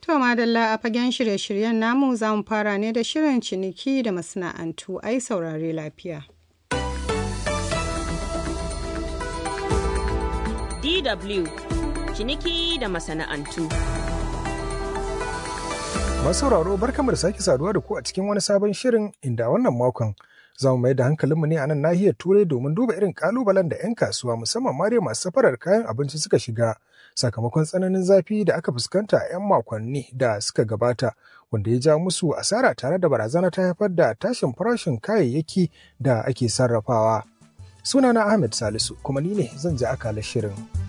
To madalla a fagen shirye-shiryen namu za mu fara ne da shirin ciniki da masana'antu ai saurare lafiya. DW ciniki da masana'antu. Masu sauraro barkamu da sake saduwa da ku a cikin wani sabon shirin inda wannan makon za mu mai da hankalinmu ne a nan nahiyar turai domin duba irin kalubalen da 'yan kasuwa musamman ma dai masu safarar kayan abinci suka shiga sakamakon tsananin zafi da aka fuskanta a 'yan makonni da suka gabata wanda ya ja musu asara tare da barazana ta haifar da tashin farashin kayayyaki da ake sarrafawa. Sunana Ahmed Salisu kuma ni ne zan ji akalar shirin.